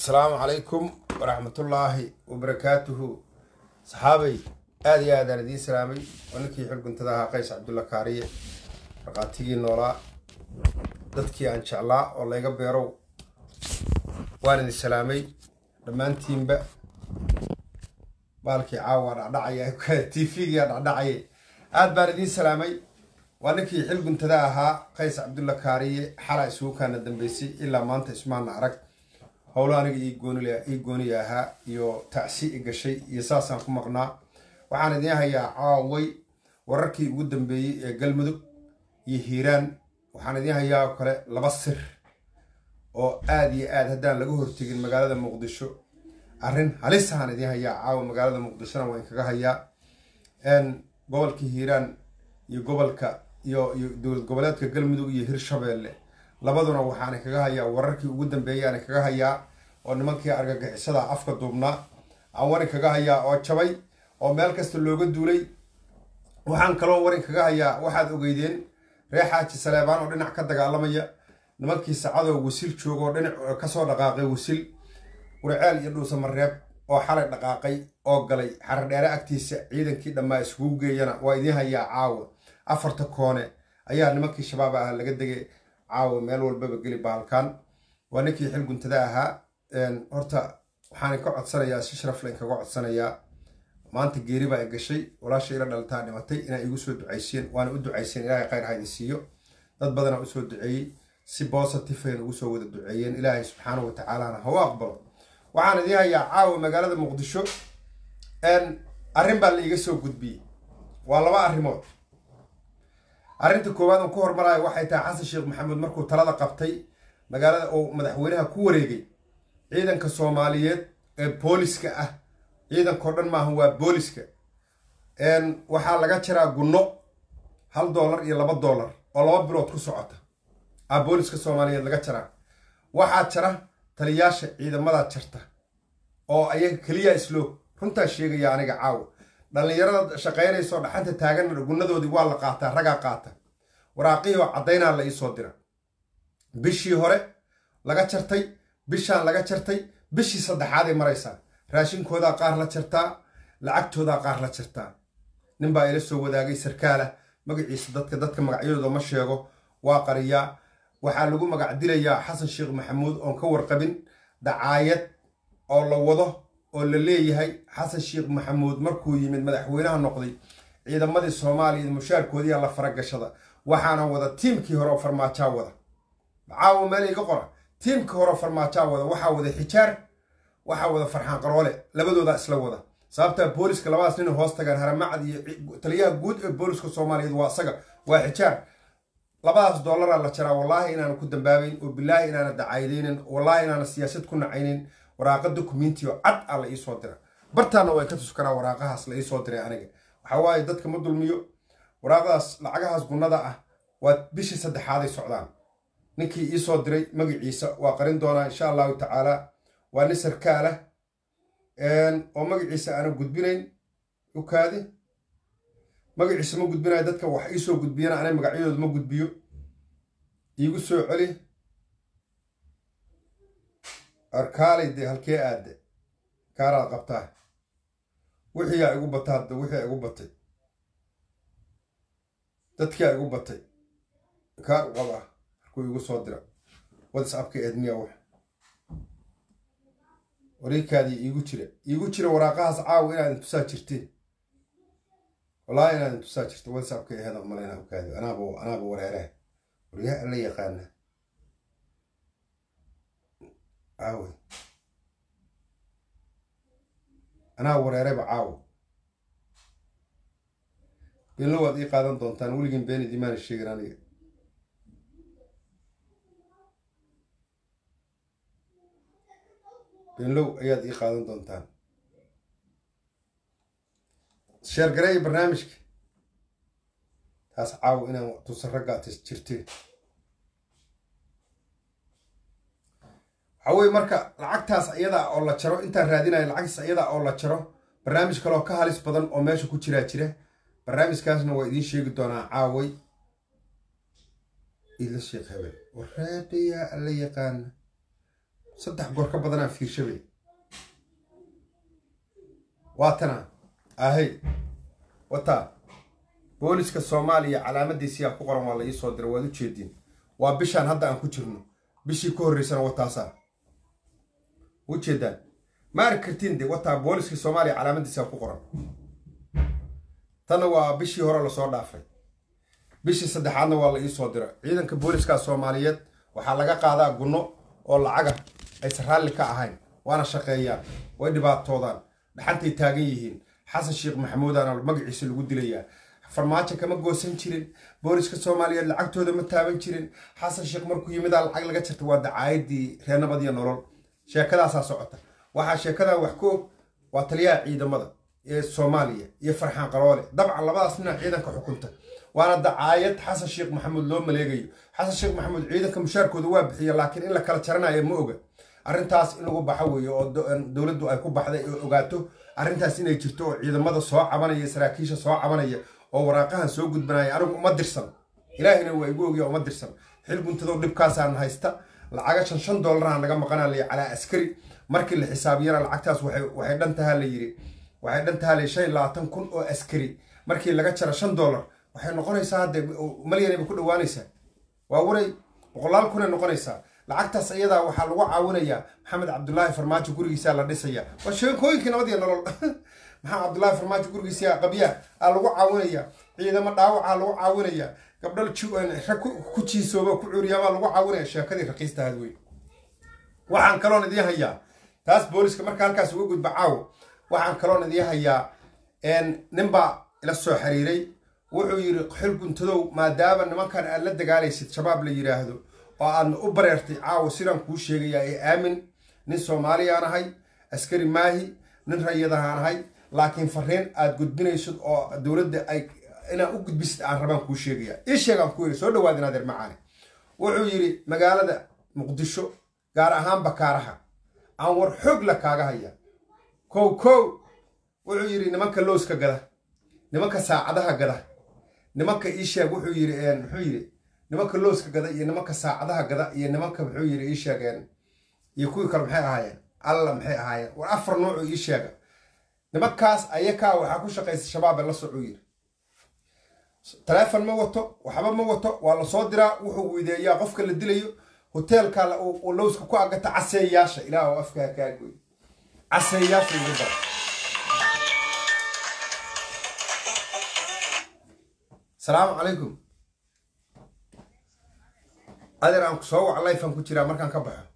asalaamu calaykum waraxmatullaahi wabarakaatuhu saxaabay aada iyo aadaan idiin salaamay waa ninkii xilguntada ahaa qays cabdulla kaariye markhaatigii noolaa dadkii aan jeclaa oo layga beerow waan idin salaamay dhammaantiinba baalkii caawa dhacdhacaya t v-gaa dhacdhacaya aada baan idiin salaamay waa ninkii xilguntada ahaa qays cabdulla kaariye xalaa isugu kaana dambeysay ilaa maanta ismaana arag howlo aniga ii gooniya ahaa iyo tacsi i gashay iyo saasaan ku maqnaa waxaan idiin hayaa caaway wararkii ugu dambeeyey ee galmudug iyo hiiraan waxaan idiin hayaa oo kale laba sir oo aada iyo aad haddaan laga hortegin magaalada muqdisho arrin halisahaan idiin hayaa caawa magaalada muqdishona waan kaga hayaa gobolka hiiraan iyo gobolka iyo iyo dowlad goboleedka galmudug iyo hirshabeelle labaduna waxaana kaga hayaa wararkii ugu dambeeyaana kaga hayaa oo nimankii argagixisada afka duubnaa aan warin kaga hayaa oo jabay oo meel kasta looga duulay waxaan kaloo warin kaga hayaa waxaad ogeydeen reer xaaji saleebaan oo dhinac ka dagaalamaya nimankii sacadoo wasil jooga oo dhinac kasoo dhaqaaqay wasil warceel iyo dhuusamareeb oo xalay dhaqaaqay oo galay xaradheere agtiisa ciidankii dhammaa iskugu geeyana waa idiin hayaa caawa afarta koone ayaa nimankii shabaab ah laga degay caawa meel walbaba geli baalkaan waa ninkii xil guntada ahaa horta waxaan ka codsanayaa si sharafle inkaga codsanayaa maanta geeri baa i gashay walaasha ila dhaltaa dhimatay inaa igu soo ducayseen waana u ducayseen ilaahay khayr ha idin siiyo dad badanaa usoo duceeyey si bositifeyn ugu soo wada duceeyeen ilaahay subxaanahu watacaalana ha u aqbalo waxaan idiin hayaa caawa magaalada muqdisho arrin baa la iga soo gudbiyey waa laba arrimood arrinta koowaad aan ku hormarayo waxay tahay xasan sheekh maxamuud markuu talada qabtay magaalada oo madaxweynaha ku wareegay ciidanka soomaaliyeed ee booliska ah ciidankao dhan maaha waa booliska waxaa laga jaraa gunno hal doolar iyo laba doolar oo laba bilood ku socota a booliska soomaaliyeed laga jaraa waxaa jara taliyaasha ciidamada jarta oo ayaga keliya islo runtaa sheegaya aniga caawa dhallinyarada shaqaynayso dhaxanta taagan gunnadoodii waa la qaataa ragaa qaata waraaqihii oo caddaynaa la iisoo dira bishii hore laga jartay bishaan laga jartay bishii saddexaaday maraysaa raashinkoodaa qaar la jartaa lacagtoodaa qaar la jartaa nin baa ila soo wadaagay sarkaala magaciisa dadka dadka magacyadooda ma sheego waa qariyaa waxaa lagu magac dilayaa xasan sheekh maxamuud oon ka warqabin dacaayad oo la wado oo la leeyahay xasan sheekh maxamuud markuu yimid madaxweynaha noqday ciidamadii soomaaliya mushaarkoodiiyaa la faragashada waxaana wada tiimkii hore oo farmaajaa wada caawa meel iga qora tiimkii hore oo farmaajaa wada waxaa wada xijaar waxaa wada farxaan qaroole labadoodaa isla wada sababtaa booliska labadaas nin hoos tagaan haramacad iyo taliyaha guud ee booliska soomaaliyeed waa isaga waa xijaar labadaas dollaraa la jaraa wallaahi inaana ku dambaabayn oo bilaahi inaana dacaydaynin wallaahi inaana siyaasad ku nacaynin waraaqa dokumenti oo cad ah la iisoo dira bartaana way ka tuskaraa waraaqahaas la iisoo diray aniga waxaa waaye dadka ma dulmiyo waraaqadaas lacagahaas gunnada ah waa bishii saddexaaday socdaan ninkii iisoo diray magaciisa waa qarin doonaa insha allahu tacaala waa nin sarkaalah oo magaciisa aana gudbinayn ukaadi magaciisa ma gudbinayo dadka wax iisoo gudbiyana anay magacyadooda ma gudbiyo iigu soo celi arkaalay dee halkee aadde kaaraad qabtaa wixiiyaa igu bata hadda wixii igu batay dadkiyaa igu batay kaar u qabaa markuu igu soo dira whatsapka eedmiya wax wariikaadii iigu jira iigu jira waraaqahaas caawa inaad intusaa jirteen wallaahi inaad intusaa jirta whatsapka eheeda umalayna ukaadi anaaba anaaba wareeraha waryaha alla yaqaana caawe anaa wareerayba caawo beenlo waad ii qaadan doontaan weligin been idimaana sheegin aniga beenlow ayaad ii qaadan doontaan sheergareeya barnaamijka taas caawo inaan tusa raggaa jirteen waxaa weye marka lacagtaas ayadaa oo la jaro intaan raadinayo lacagtaas ayadaa oo la jaro barnaamij kaleoo ka halis badan oo meesha ku jiraa jira barnaamijkaasna waa idiin sheegi doonaa caaway ila sheekh habeen waraadhayaa alla yaqaana saddex goor ka badanaa fiirshabay waatana ahay wataa booliska soomaaliya calaamadiisiyaa ku qoran waa la ii soo diray waad u jeediin waa bishaan hadda aan ku jirno bishii ka horreysana wataasaa ujeedaan ma arki kartiin de wataa booliska soomaaliya calaamadiisiyaa ku qoran tanna waa bishii hore lasoo dhaafay bishii saddexaadna waa la ii soo dira ciidanka booliska soomaaliyeed waxaa laga qaadaa gunno oo lacaga aysan raalli ka ahayn waana shaqeeyaan way dhibaatoodaan dhaxantay taagan yihiin xasan sheekh maxamuudaana magaciisa lagu dilayaa farmaajo kama goosan jirin booliska soomaaliyeed lacagtooda ma taaban jirin xasan sheekh markuu yimidaa lacag laga jirta waa dacaayadii reenabad iyo nolol sheekadaasaa socota waxaa sheekadan wax ka og waa taliyaha ciidamada ee soomaaliya iyo farxaan qaroole dabcan labadaas nina ciidanka xukunta waana dacaayad xasan sheekh maxamuud loo maleegayo xasan sheekh maxamuud ciidanka mushaarkooda waa bixiya laakiin in la kala jaranayo ma oga arrintaas in lagu baxo weeye oo dowladdu ay ku baxday oo ogaato arrintaas inay jirto oo ciidamada soo cabanaya saraakiisha soo cabanaya oo waraaqahan soo gudbanaya anigu uma dirsan ilaahina waa igu ogiya uma dirsan xil guntadow dhibkaasaan haysta lacaga shan shan doolarahan laga maqanaa layi calaa askari markii la xisaabiyana lacagtaas waxay dhan tahaa la yidhi waxay dhan tahaa la shan iyo labaatan kun oo askari markii laga jaro shan dollar waxay noqonaysaa hadde malyanay bay ku dhawaanaysaa waa waray boqolaal kunay noqonaysaa lacagtaas iyadaa waxaa lagu caawinayaa maxamed cabdulaahi farmaajo gurigiisaa la dhisaya waa sheekooyinkii nabad iyo nolol maxamed cabdulaahi farmaajo gurigiisa qabyaa aa lagu caawinayaa ciidamo dhaawacaa lagu caawinayaa gabdhal rag ku jiisooba ku cuuriyaamaa lagu caawinaya sheekadii raqiistahaad wey waxaan kaloon idiin hayaa taas booliska marka halkaas uga gudba caawo waxaan kaloon idiin hayaa ninbaa ila soo xiriiray wuxuu yidhi xil guntadow maadaama nimankan aad la dagaalaysid shabaab la yidhaahdo oo aadna u bareertay caawo sidaan kuu sheegayaa ee aamin nin soomaaliyaan ahay askari maahi nin rayadahaan ahay laakiin fariin aad gudbinaysid oo dowladda ay inaan u gudbisid aan rabaan kuu sheegaya ii sheegaan ku yidhi soo dhawaad inaadeer macaane wuxuu yidhi magaalada muqdisho gaar ahaan bakaaraha aan war xoog la kaaga haya kow kow wuxuu yidhi nimanka lowska gada nimanka saacadaha gada nimanka ii sheeg wuxuu yidhi muxuu yidhi nimanka lowska gada iyo nimanka saacadaha gada iyo nimanka muxuu yidhi ii sheegeen iyo kuwii kale maxay ahaayeen alla maxay ahaayeen war afar noocu ii sheega nimankaas ayakaa waxaa ku shaqaysa shabaab ee la socuu yidhi taleefon ma wato waxba ma wato waa la soo diraa wuxuu weydeeyaa qofka la dilayo hoteelka lowska ku agata caseeyaasha ilaah oo afkaa kaagoy caseeyaasha ugu dara salaamu calaykum adeer aan ku soo wac lifean ku jiraa markaan ka baxo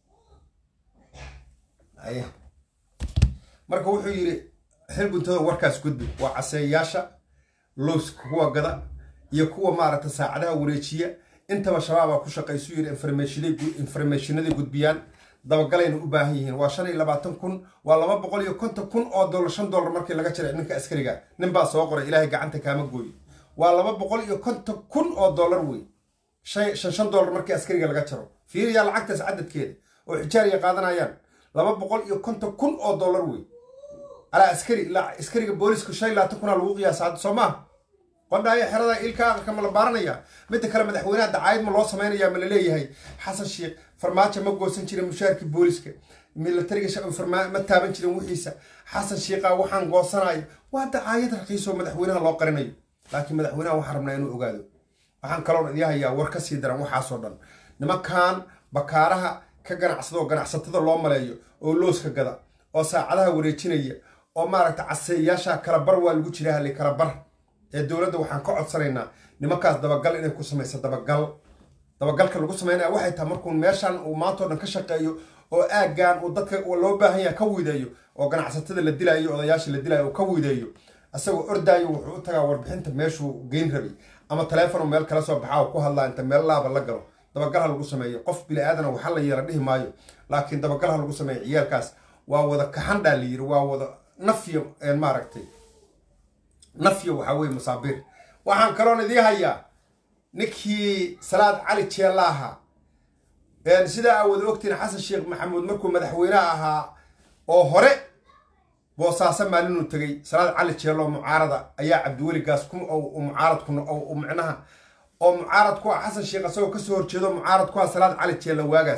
aya marka wuxuu yidhi xil guntada warkaas gudbi waa caseeyaasha lowska kuwa gada iyo kuwa maaragta saacadaha wareejiya intaba shabaabaa ku shaqaysu yidhi informationaday gudbiyaan dabagalayna u baahan yihiin waa shan iyo labaatan kun waa laba boqol iyo konton kun oo dollar shan dollar markii laga jiray ninka askariga nin baa soo qoray ilaahay gacanta kaama gooyo waa laba boqol iyo konton kun oo dollar wey shan shan dollar markii askariga laga jaro fiiriyaa lacagtaas cadadkeeda oo xijaariya qaadanayaan laba boqol iyo konton kun oo dollar wey alaa askari ilaa askariga booliska shan iyo labaatan kunaa lagu qiyaasa hadda soo maaha qondhaayo xerada ilka aqalka ma la baaranaya midda kale madaxweynaha dacaayad ma loo samaynayaa ma laleeyahay xasan sheekh farmaajo ma goosan jirin mushaarkii booliska milatariga ma taaban jirin wixiisa xasan sheekha waxaan goosanayo waa dacaayad raqiisoo madaxweynaha loo qarinayo laakiin madaxweynaha waxaan rabnaa inuu ogaado waxaan kaloon idii hayaa war ka sii daran waxaasoo dhan nimankan bakaaraha ka ganacsado ganacsatada loo maleeyo oo looska gada oo saacadaha wareejinaya oo maaragta caseeyaasha kala bar waa lagu jira hali kala bar ee dowladda waxaan ka codsanaynaa nimankaas dabagal inay ku samayso dabagal dabagalka lagu samaynaya waxay tahay markuu meeshan uu maantao dhan ka shaqeeyo oo aaggan uu dadka loo baahan yaha ka wiideeyo oo ganacsatada la dilaayo odayaasha la dilaayo uu ka wiideeyo isagoo ordaayo wuxuu u tagaa warbixinta meeshuu geyn rabay ama taleefon meel kala soo baxaa ku hadlaa inta meel laaba la galo dabagal ha lagu sameeyo qof bili aadana waxa la yeela dhihi maayo laakiin dabagal ha lagu sameeyo ciyaalkaas waa wada kaxandhaa la yiri waa wada nafyo maaragtay nafyo waxaa weye masaabiir waxaan kaloon idii hayaa ninkii salaad cali jeella ahaa sidaa aa wada ogtiin xasan sheekh maxamuud markuu madaxweyneha ahaa oo hore boosaaso maalinuu tegey salaad cali jeello mucaarada ayaa cabdiweligaas mucaarad ku micnaha oo mucaarad ku ah xasan sheekh asagoo kasoo horjeedo mucaarad ku ah salaad cali jeella waagaas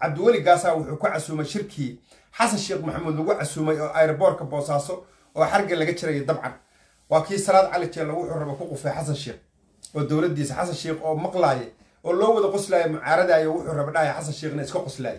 cabdiweli gaasaa wuxuu ku casuumay shirkii xasan sheekh maxamuud lagu casuumay oo aeroboortka boosaaso oo xarga laga jiraya dabcan waa kii salaad cali jeella wuxuu raba ku qufay xasan sheekh oo dowladdiisa xasan sheekh oo maqlaaya oo loo wada qoslaaya mucaaradaya wuxuu raba dhahaya xasan sheekhna iska qoslaaya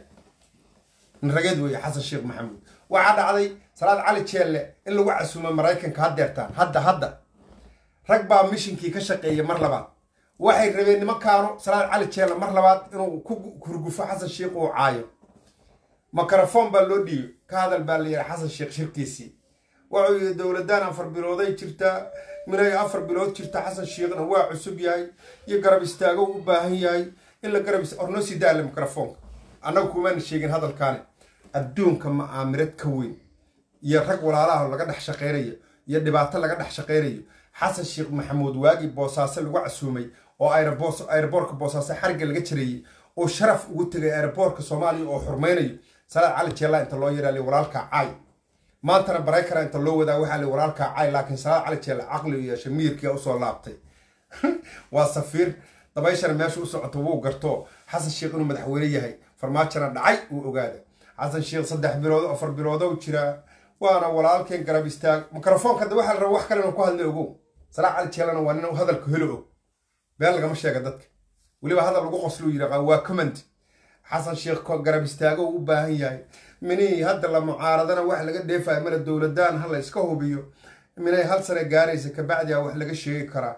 rageed weeye xasan sheekh maxamuud waxaa dhacday salaad cali jeelle in lagu casuumay maraykanka haddeertaan hadda hadda rag baa mishinkii ka shaqeeya mar labaad waxay rabeen nimankaanu salaad cali jeelle mar labaad inuu ku hurgufo xasan sheekh uu caayo mikrofon baa loo dhiiyo ka hadal baa la yihi xasan sheekh shirkiisii wuxuu yidhi dowladaan afar bilooday jirtaa minay afar bilood jirta xasan sheekhna waa cusub yahay iyo garab istaago u baahan yahay in la garab ornoo sii daale mikrofoonka annagu kumaana sheegin hadalkaani adduunka ma'aamirad ka weyn iyo rag walaalaha laga dhex shaqaynayo iyo dhibaato laga dhex shaqaynayo xasan sheekh maxamuud waagii boosaaso lagu casuumay oo aeroboorka boosaaso xarigga laga jareeyey oo sharaf ugu tegay aeroboorka soomaaliya oo xurmaynayo salaad cali jeella inta loo yaraali walaalka caay maantana baraykara inta loo wadaa waxaa li walaalka caay laakiin salaad cali jeella caqli u yeeshay miyirkia usoo laabtay waa safiir dabayshana meesha u socoto wuu garto xasan sheekh inuu madaxweyne yahay farmaajona dhacay uu ogaada xasan sheekh saddex bilood afar biloodo jiraa waana walaalkeen garab istaag mikrofoonka da waxaa la raba wax kale inuu ku hadla ogow salaad cali jeellana waa nin hadalku helo og been lagama sheega dadka weliba hadal lagu qosluu yidhaqa waa comment xasan sheekh garab istaago u baahan yahay minihii hadda la mucaaradana wax laga dheefayo mala dowladaan ha la iska hubiyo minay hal sane gaaraysa kabacdia wax laga sheegi karaa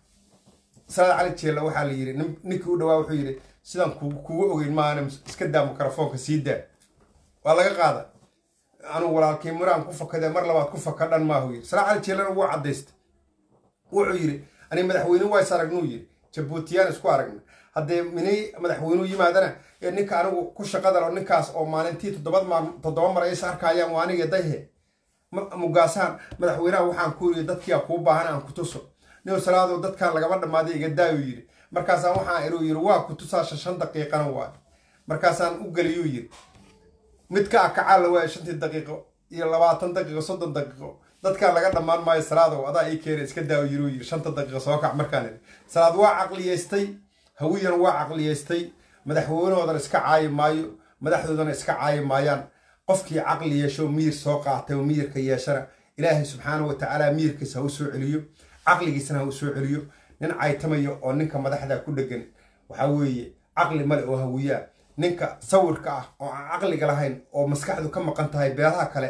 salaad cali jeella waxaa la yidhi ninkii u dhawaa wuxuu yidhi sidaan kugu ogeyn maana iska daa mikrofoonka sii daa waa laga qaada anuu walaalkii muraan ku fakadee mar labaad ku fakadhan maahu yidhi salaad cali jeellana wuu caddaystay wuxuu yidhi ani madaxweyne ways aragnuu yidhi jabuutiyaan isku aragna haddee minay madaxweynuu yimaadana ee ninka anigu ku shaqadalo ninkaas oo maalintii toddoba mar is arkayaan waa aniga dayhe mugaasaan madaxweynaha waxaan ku yidhi dadkiia kuu baahan aan ku tuso nin salaado dadkan lagama dhammaaday iga daayuu yidhi markaasaan waxaan inuu yidhi waa ku tusaasha shan daqiiqana waay markaasaan u geliyuu yidhi midka akacaalla waaya shantii daqiiqo iyo labaatan daqiiqo soddon daqiiqo dadkaan laga dhammaan maayo salaadow adaa ii keena iska daawo yiruu yidhi shanta daqiiqa soo kac markaan idhi salaad waa caqliyaystay hawiyan waa caqliyaystay madaxweynahoodan iska caayi maayo madaxdoodana iska caayi maayaan qofkii caqli yeesho miyir soo qaatay oo miyirka yeeshana ilaahay subxaana wa tacaala miyirkiisa ha u soo celiyo caqligiisana ha u soo celiyo nin caytamayo oo ninka madaxda ku dhegan waxaa weeye caqli male oo hawiyaa ninka sawirka ah oo aan caqliga lahayn oo maskaxdu ka maqan tahay beelaha kale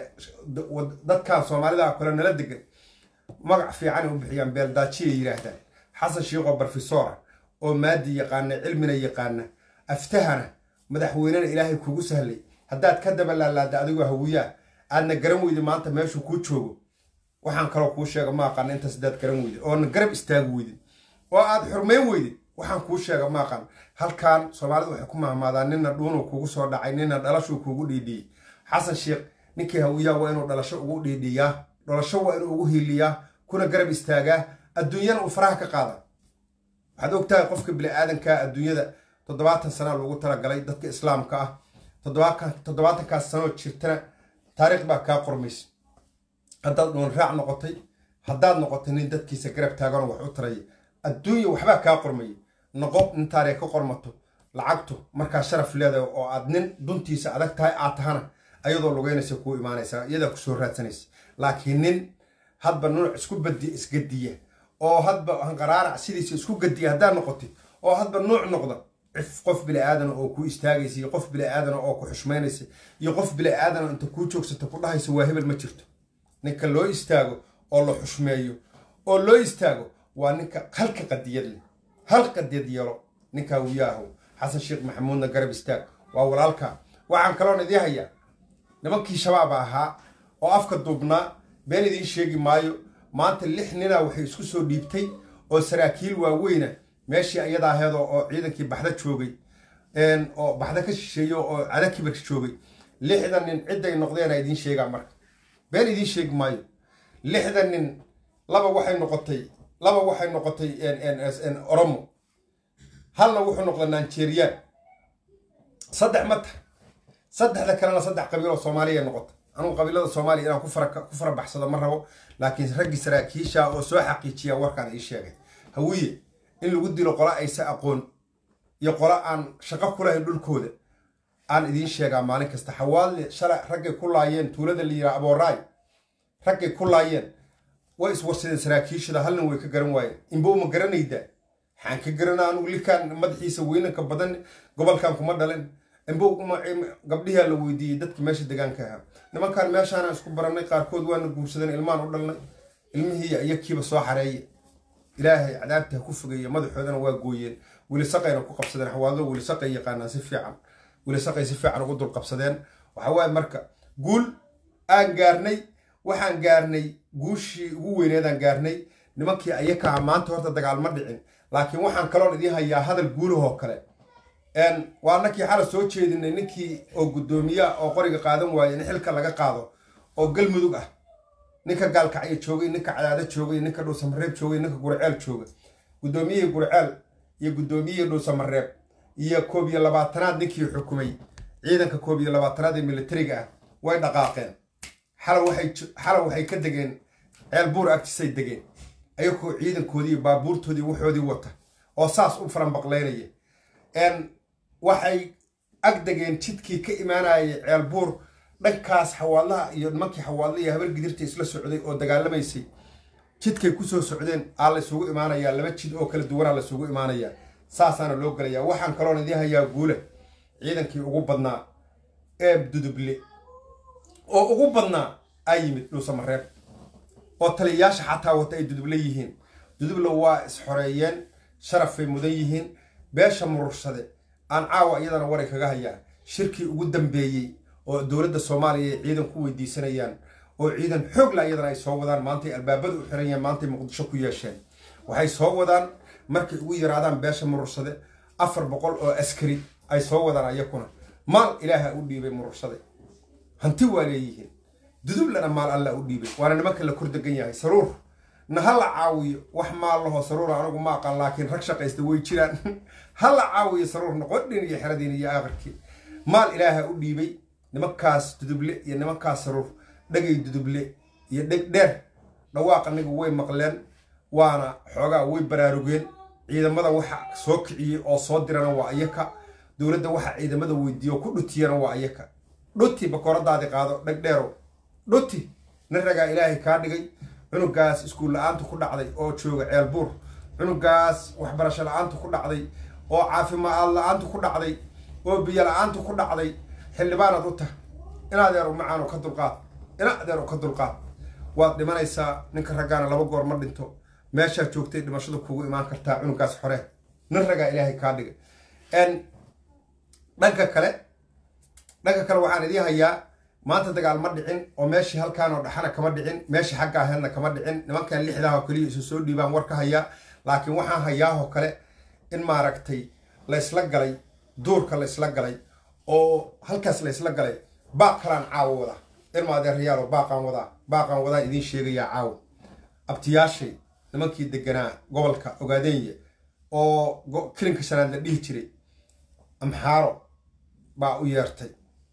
dadkan soomaalida kale nala degan magac fiicanay u bixiyaan beeldaajiya yidhaahdaan xasan sheikoo barfisora oo maadi yaqaana cilmina yaqaana aftahana madaxweynena ilaahay kugu sahlay haddaad ka daba laalaada adigoo hawiyaa aadna garan weydi maanta meeshuu kuu joogo waxaan kaloo kuu sheega ma aqaan intaas haddaad garan weydid oona garab istaagi weydid oo aad xurmayn weydid waxaan kuu sheega ma aqaan halkan soomaalidu waxay ku mahmaadaan nina dhuunuu kugu soo dhacay nina dhalashuu kugu dhiidhiyey xasan sheekh ninkii hawiyaa waa inuu dhalasho ugu dhiidhiyaa dhalasho waa inuu ugu hiiliyaa kuna garab istaagaa adduunyana uu faraha ka qaada waxaad og tahay qofka bini-aadanka adduunyada toddobaatan sanaa loogu talagalay dadka islaamka ah toddobaatankaas sanoo jirtana taariikh baa kaa qormaysa haddaad dhuun raac noqotay haddaad noqotay nin dadkiisa garab taaganoo wax u taraya adduunya waxbaa kaa qormaya noqo nin taariikh ka qormato lacagtu markaa sharaf leedahay oo aad nin duntiisa adag tahay aad tahana ayadoo lugeynaysa kuu imaanaysa iyadaa kusoo raadsanaysa laakiin nin hadba nuuc isku badi isgadiya oo hadba hanqaraarac sidiisa isku gadiya haddaad noqotid oo hadba nuuc noqda cif qof bili-aadana oo ku istaagaysa iyo qof bili-aadana oo ku xushmaynaysa iyo qof bili-aadana inta kuu joogsata ku dhahaysa waa hebel ma jirto ninka loo istaago oo la xushmeeyo oo loo istaago waa ninka halka qadiyad leh hal qadiyad yeelo ninkaa wiyaahow xasan sheekh maxamuudna garab istaag waa walaalka waxaan kaloon idii hayaa nimankii shabaaba ahaa oo afka duubnaa been idiin sheegi maayo maanta lix ninaa waxay isku soo dhiibtay oo saraakiil waaweyna meeshii iyada aheed oo ciidankii baxda joogay oo baxda ka shisheeyo oo cada kibir joogay lixdan nin cidday noqdeena idiin sheegaa marka been idiin sheegi maayo lixdan nin laba waxay noqotay laba waxay noqotay oromo halna wuxuu noqday nanjeriyaan saddex ma tahay saddexda kalena saddex qabiiloo soomaaliya noqotay anugu qabiilada soomaaliya inaan ku farabaxsado ma rabo laakiin raggii saraakiisha oo soo xaqiijiya warkaan ii sheegay hawiye in lagu dilo qola aysa aqoon iyo qola aan shaqo ku lahayn dhulkooda aan idiin sheegaa maalin kasta xawaadle shalay raggay ku laayeen tuulada la yidhaha abooraay raggay ku laayeen way iswarsadeen saraakiishada halnin way ka garan waayeen inbow ma garanayda waxaan ka garana anugu likaan madaxiisa weynanka badan gobolkan kuma dhalin inbow gabdhihaa la weydiiyey dadkii meesha degaanka ahaa nimankaan meeshaana isku barannay qaarkood waana guursadeen ilmaan u dhalnay ilmihii iyakiiba soo xareeye ilaahay cadaabta ha ku fogeeye madaxoodana waa gooyeen welisaqayna ku qabsadeen xawaadlo welisaqay yaqaanaan si fiican welisaqay si fiican ugu dul qabsadeen waxa waaye marka guul aan gaarnay waxaan gaarnay guushii ugu weyneedaan gaarnay nimankii ayakaha maanta horta dagaal ma dhicin laakiin waxaan kaloon idiin hayaa hadal guulahoo kale waa nakii xala soo jeedinay ninkii oo guddoomiyaa oo qoriga qaadan waaye in xilka laga qaado oo galmudug ah ninka gaalkacyo joogay ninka cadaado joogay ninka dhuusamareeb joogay ninka gurceel jooga guddoomiyihii gurceel iyo guddoomiyihii dhuusamareeb iyo koob iyo labaatanaad ninkii xukumay ciidanka koob iyo labaatanaad ee militariga ah way dhaqaaqeen xala waxay ka degeen ceel buur agtiisay degeen ayagoo ciidankoodii iyo baabuurtoodii waxoodii wata oo saas u faranbaqlaynaya waxay ag degeen jidkii ka imaanayay ceel buur dhankaas xawaadlaha iyo nimankii xawaadla iyo habar gidirta isla socday oo dagaalamaysay jidkay kusoo socdeen aa la isugu imaanayaa laba jid oo kala duwanaa la isugu imaanayaa saasaana loo gelayaa waxaan kaloon idiin hayaa guule ciidankii ugu badnaa ee duduble oo ugu badnaa aa yimid dhuusamareeb oo taliyayaasha xataa wata ay duduble yihiin duduble waa isxoreeyeen sharafay mudan yihiin beesha murursade aan caawa iyadana waray kaga hayaa shirkii ugu dambeeyey oo dowladda soomaaliya ay ciidan ku weydiisanayaan oo ciidan xoogla iyadana ay soo wadaan maantay albaabada u xiran yahen maantay muqdisho ku yeesheen waxay soo wadaan markay ugu yaraadaan beesha murursade afar boqol oo askari ay soo wadaan ayakuna maal ilaaha u dhiibay murursade hanti waa leeyihiin dudublana maal alla u dhiibay waana nimanka la kor degan yahay saruur na ha la caawiyo wax maal laho saruura anigu ma aqaan laakiin rag shaqaysta way jiraan ha la caawiyo saruur noqodhin iyo xeradiin iyo aakhirkii maal ilaaha u dhiibay nimankaas duduble iyo nimankaas saruur dhagay duduble iyo dheg dheer dhawaaq anigu way maqleen waana xoogaa way baraarugeen ciidamada waxa soo kiciyey oo soo dirana waa iyaka dowladda waxa ciidamada weydiiyo ku dhutiyana waa iyaka dhuti bakooradaadi qaado dheg dheerow dhuti nin ragaa ilaahay kaa dhigay cunugaas iskuul la-aanta ku dhacday oo jooga ceel buur cunugaas waxbarasho la-aanta ku dhacday oo caafimaad la-aanta ku dhacday oo biyo la-aanta ku dhacday xildhibaanaad u tah in adeer u macaano ka dulqaad ina adeer u ka dulqaad waad dhimanaysaa ninka raggaana laba goor ma dhinto meeshaa joogtay dhimashada kugu imaan kartaa cunugaas xore nin ragaa ilaahay kaa dhigay dhanka kale dhanka kale waxaan idiin hayaa maanta dagaal ma dhicin oo meeshii halkaan oo dhaxana kama dhicin meeshii xagga aheedna kama dhicin nimankan lixdaah oo kaliya isu soo dhiibaan war ka hayaa laakiin waxaan hayaahoo kale in maaragtay laysla galay duurka laysla galay oo halkaas laysla galay baaq kalaan caawo wadaa ilma adeerayaalo baaqaan wadaa baaqaan wadaa idiin sheegayaa caawo abtiyaashay nimankii deganaa gobolka ogaadeenya oo kilinka shanaad la dhihi jiray amxaaro baa u yeertay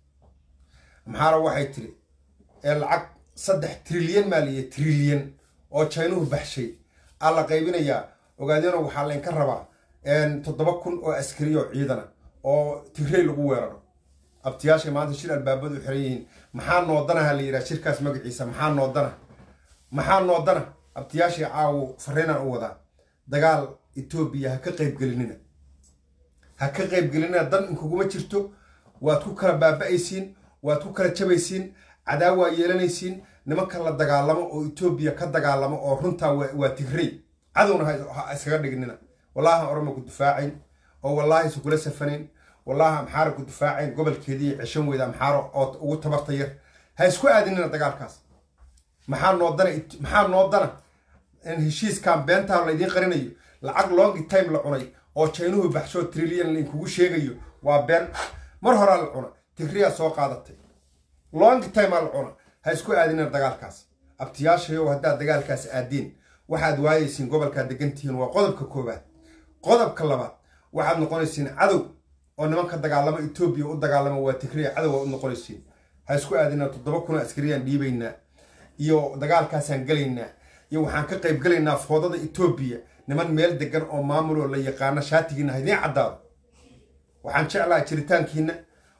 amxaaro waxay tiri ee lacag saddex trilyan maaliye trilyan oo jaynuhu baxshay aa la qaybinayaa ogaadeeno waxaa laynka rabaa toddoba kun oo askari oo ciidana oo tigrey lagu weeraro abtiyaashay maanta shir albaabadu xiran yihiin maxaa noodanaha la yidhaha shirkaas magaciisa maxaa noodana maxaa noodana abtiyaashay caawo fariinaan u wadaa dagaal etoobiya ha ka qaybgelinina ha ka qaybgelinina dan inkuguma jirto waad ku kala baaba'aysiin waad ku kala jabaysiin cadaawaa yeelanaysiin nimanka la dagaalamo oo etoobiya ka dagaalamo oo runtaa waa tigrey cadowna ha iskaga dhignina wallaahi orama ku difaacayn oo wallaahi isukula safanin wallaahi amxaara ku difaacayn gobolkeedii ceshan weyda amxaaro oo ugu tabarta yar ha isku aadinina dagaalkaas maxaa noodana maxaa noodana in heshiiskan beentaan laydiin qarinayo lacag longi time la cunay oo jaynuhu baxshoo trilyan lainkugu sheegayo waa been mar horaa la cuna tigriyaa soo qaadatay longi time aa la cuna ha isku aadinina dagaalkaas abtiyaashayow haddaad dagaalkaas aadiin waxaad waayaysiin gobolkaad degantihiin waa qodobka koowaad qodobka labaad waxaad noqonaysiin cadow oo nimanka dagaalamo etoobiya u dagaalama waa tigriya cadow waa u noqonaysiin ha isku aadinaa toddoba kun oo askariyaan dhiibaynaa iyo dagaalkaasaan gelaynaa iyo waxaan ka qayb gelaynaa foodada etoobiya niman meel degan oo maamul oo la yaqaano shaatigiina ha idiin caddaado waxaan jeclaha jiritaankiina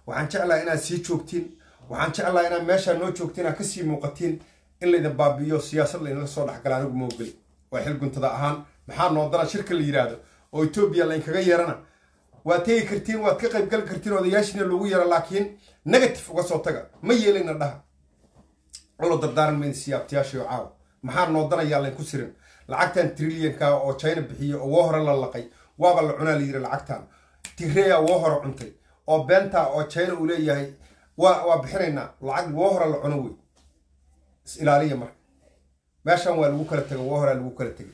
waxaan jeclaha inaad sii joogtiin waxaan jeclaha inaad meeshaa noo joogtiin aad kasii muuqatiin in laydin baabi'iyo siyaasad laydinla soo dhexgala anigu maogeli waa xil guntada ahaan maxaa noo dara shirka la yidhaahdo oo etoobiya laynkaga yeerana waad tegi kartiin waad ka qaybgali kartiin odayaashiina loogu yeero laakiin negative uga soo taga ma yeelayna dhaha ulo dardaaran mayna siyaabtayaashayo caawa maxaa noo danayaa laynku sirin lacagtan trillianka oo china bixiyo oo woo hore la laqay waaba la cunaa la yiri lacagtan tigreya woo hore cuntay oo beenta oo china uu leeyahay waa waa bixinaynaa lacag woo hore la cuno wey is ilaaliya marka meeshan waa lagu kala tegay woo horea lagu kala tegay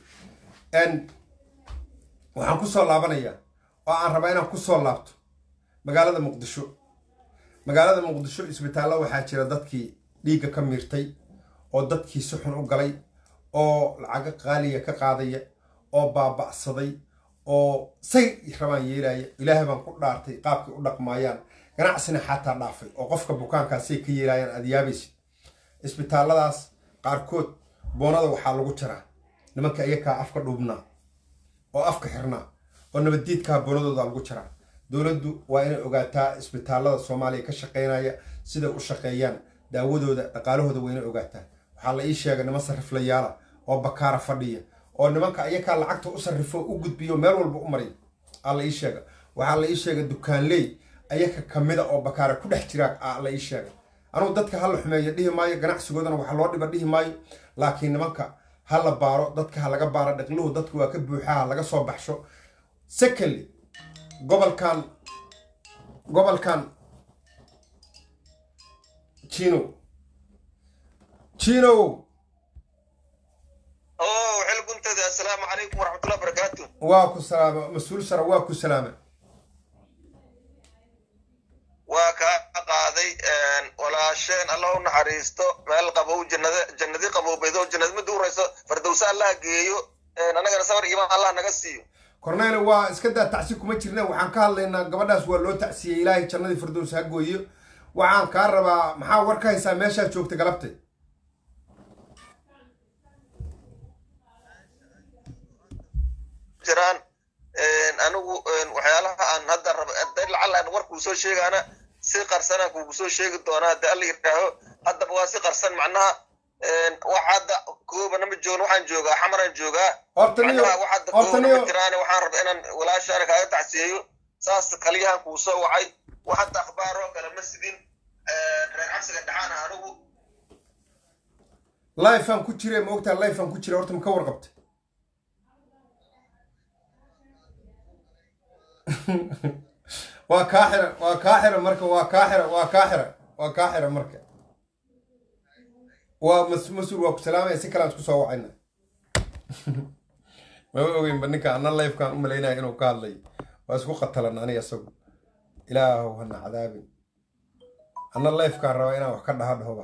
waxaan kusoo laabanayaa oo aan rabaa inaan kusoo laabto magaalada muqdisho magaalada muqdisho isbitaallo waxaa jira dadkii dhiigga ka miirtay oo dadkii si xun u galay oo lacago qaaliya ka qaadaya oo baaba'saday oo say rabaan yeelaya ilaahay baan ku dhaartay qaabkay u dhaqmaayaan ganacsina xataa dhaafay oo qofka bukaankaasay ka yeelaayaan aad yaabaysid isbitaalladaas qaarkood boonada waxaa lagu jiraa nimanka iyakaa afka dhuubnaa oo afka xirnaa oo nabaddiidkaa boonadooda lagu jiraa dowladdu waa inay ogaataa isbitaallada soomaaliya ka shaqaynaya siday u shaqeeyaan daawadooda dhaqaalahooda waa inay ogaataa waxaa la ii sheegay niman sarriflayaala oo bakaara fadhiya oo nimanka iyakaa lacagta u sarrifo u gudbiyo meel walba u mariya aa la ii sheega waxaa la ii sheegay dukaanley ayaka kamida oo bakaara ku dhex jiraa aa la ii sheegay anugu dadka ha la xumeeyo dhihi maayo ganacsigoodana waxa loo dhiba dhihi maayo laakiin nimanka ha la baaro dadka ha laga baaro dhaqluhu dadka waa ka buuxaa ha laga soo baxsho secondly gobolkan gobolkan jino jino oo xil guntada assalaamu calaykum waraxmatullahi barakaatu waa ku salaama mas-uul sare waa ku salaama waa kaa qaaday walaasheen allah u naxariisto meel qabow jannada jannadi qabowbeedo jannad mid urayso fardowse allah geeyo annagana sabar iimaan allah naga siiyo cornele waa iska daa tacsi kuma jirna waxaan ka hadlaynaa gabadhaas waa loo tacsiyey ilaahay jannadii firdows ha gooyo waxaan kaa rabaa maxaa war ka haysaa meeshaa joogta galabtay jiraan anigu waxyaalaha aan hadda raba lacal aan warkuu soo sheegaana si qarsanaan kuugu soo sheegi doonaa haddi alla yidhaaho haddaba waa si qarsan macnaha wax hadda koobana ma joogin waxaan joogaa xamaraan joogaa horta niyo macnaha wax hadda horta koobana ma niyo jiraan waxaan raba inaan walaashaana kaaga tacsiyeeyo saas kaliyahan kuu soo wacay wax hadda akhbaar oo kale ma sidin reer cabsiga dhaxaana anigu lifeaan ku jire ma ogtaa lifeaan ku jira horta ma ka warqabta waa kaa xira waa kaa xira marka waa kaa xira waa kaa xira waa kaa xira marka waa mas mas-uul waa ku salaamaya si kalaan isku soo wacayna mama ogeynba ninka ana lifekaan u malaynaya inuu ka hadlay waa isku qatalan aniga isagu ilaahow hana cadaabin ana lifekaan raba inaan wax ka dhaha dhahoba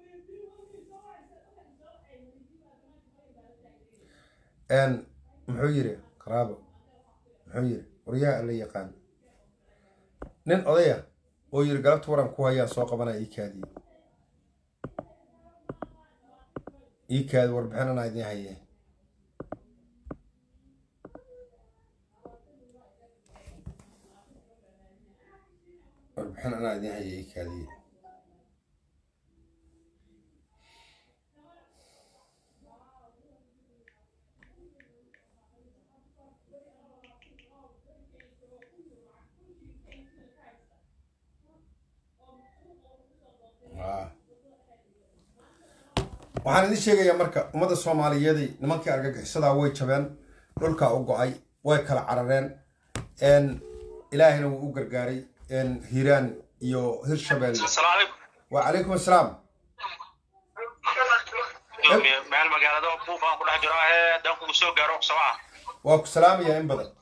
n muxuu yiri qaraabo muxuu yiri waryaha alla yaqaan nin odaya oo yiri galabta waran ku hayaan soo qabanaya ii kaadiye ii kaadi warbixin anaa idiin haye warbixin anaa idiin haye ii kaadiye Ah. waxaan idin sheegayaa marka ummadda soomaaliyeeday nimankii argagixisadaa way jabeen dhulkaa u go-ay way kala carareen n ilaahayna wuu u gargaaray n hiiraan iyo hirshabelle asalaamu calaykum wacalaykum assalaam meel magaalada buuf aan ku dhex jiro ahee haddaan kugu soo gaaro sabca waa ku salaamayaa in badan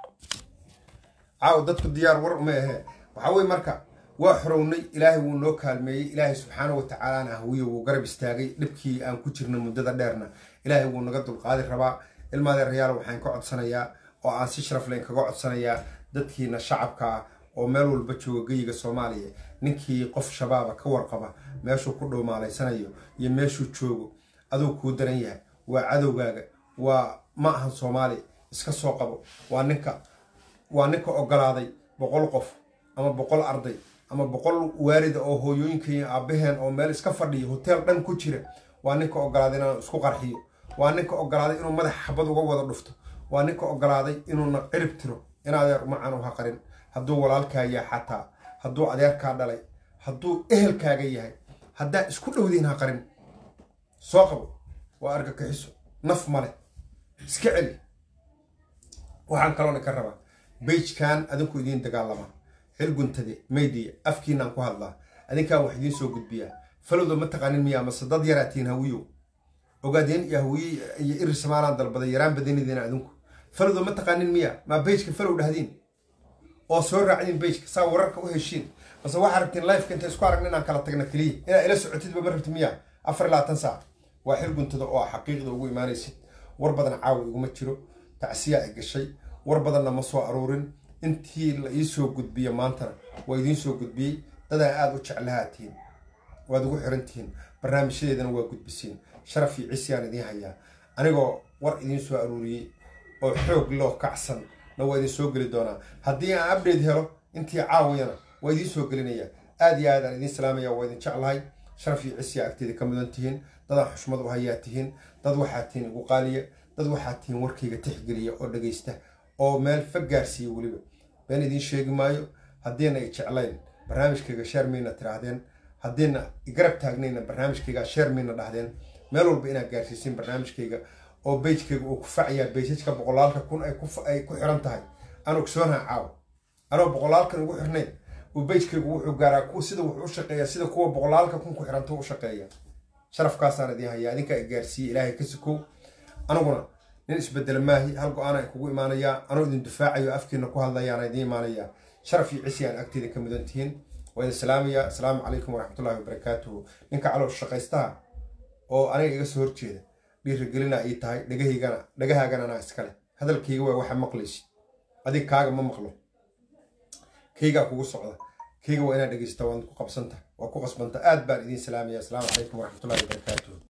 caaw dadku diyaar war uma ahee waxaa weye marka waa xorownay ilaahay wuu noo kaalmeeyey ilaahay subxaana wa tacaalana hawiye wuu garab istaagay dhibkii aan ku jirna muddada dheerna ilaahay wuu naga dulqaadi rabaa ilmaadeerayaal waxaan ka codsanayaa oo aan si sharaf leen kaga codsanayaa dadkiina shacabka ah oo meel walba jooga geyiga soomaaliya ninkii qof shabaaba ka warqaba meeshuu ku dhowmaalaysanayo iyo meeshuu joogo aduu kuu daran yahay waa cadowgaaga waa ma ahan soomaali iska soo qabo waa ninka waa ninka ogolaaday boqol qof ama boqol arday ama boqol waarida oo hooyooyinka iyo aabaheen oo meel iska fadhiyo hoteel dhan ku jira waa ninka ogolaaday inaan isku qarxiyo waa ninka ogolaaday inuu madax xabad uga wada dhufto waa ninka ogolaaday inuuna cirib tiro in adeer umacan u haqarin hadduu walaalkaa yahay xataa hadduu adeerkaa dhalay hadduu ehelkaaga yahay haddaa isku dhowdiin haqarin soo qabo waa argagixiso naf male iska celi waxaan kaloona ka rabaa beijkan adinku idiin dagaalamaa xilguntade maydiya afkiinaan ku hadlaa adinkaan wax idiin soo gudbiyaa falowda ma taqaanin miyaa mase dad yaraatiin hawiyo ogaadeen iyo hawiye iyo iri samaalaan dalbaday yaraan badanidiina adinku falowda ma taqaanin miyaa maa beijka falow dhahdiin oo soo raacdiin beijka saa wararka u heshiin mase waxaa rabtiin lifeka inta isku aragna inaan kala tagna keliya inaa ila socotidba ma rabti miyaa afar iyo labaatan saac waa xilguntada oo xaqiiqda ugu imaanaysid war badan caawa iguma jiro tacsiyaa ay gashay war badanna ma soo aruurin intii la ii soo gudbiya maantana waa idiin soo gudbiyey dadaa aada u jeclahaatiin waad ugu xiran tihiin barnaamijyadeedana waa gudbisiin sharaf iyo cisyaan idiin hayaa anigoo war idiin soo aruuriyey oo xoog loo kacsan na waa idin soo geli doonaa haddii aan update helo intii caawiyana waa idiin soo gelinayaa aad iyo aad aan idiin salaamaya waa idin jeclahay sharaf iyo cisyaa agteeda ka mudan tihiin dadaan xushmad u hayaa tihiin dad waxaa tihiin igu qaaliya dad waxaa tihiin warkayga tixgeliya oo dhagaysta oo meel fag gaarsiiya weliba been idiin sheegi maayo haddiina i jeclayn barnaamijkayga sheer mayna tiraahdeen haddiina igarab taagnayna barnaamijkayga sheer mayna dhahdeen meel walba inaad gaarsiisiin barnaamijkayga oo beijkayga uu ku facayaa beysajka boqolaalka kun ay ku xiran tahay aan ogsoonaha caawa anoo boqolaalkan ugu xirnayn uu beijkaygu wuxuu gaaraa sida wuxuu u shaqeeya sida kuwa boqolaalka kun ku xiranta u shaqeeya sharafkaasaan idiin hayaa adinkaa i gaarsiiye ilaahay ka sikow aniguna nin isbedela maahi hal go-aanaan kugu imaanayaa anuu idin dufaacayo afkiina ku hadlayaana idiin imaanayaa sharaf iyo cisi aan agteeda ka mudan tihiin waa idin salaamayaa asalaamu calaykum waraxmatullahi wabarakaatuhu ninka caloosh shaqaystaha oo aniga iga soo horjeeda dhiirigelina ii tahay dhagahaygana dhagahaagana anaa iskale hadalkayga waa waxa maqlaysid adig kaaga ma maqlo kaygaa kugu socda kayga waa inaad dhegaysta waad ku qabsanta waa ku qasbanta aad baan idiin salaamaya asalaamu calaykum waraxmatullahi wabarakaatuhu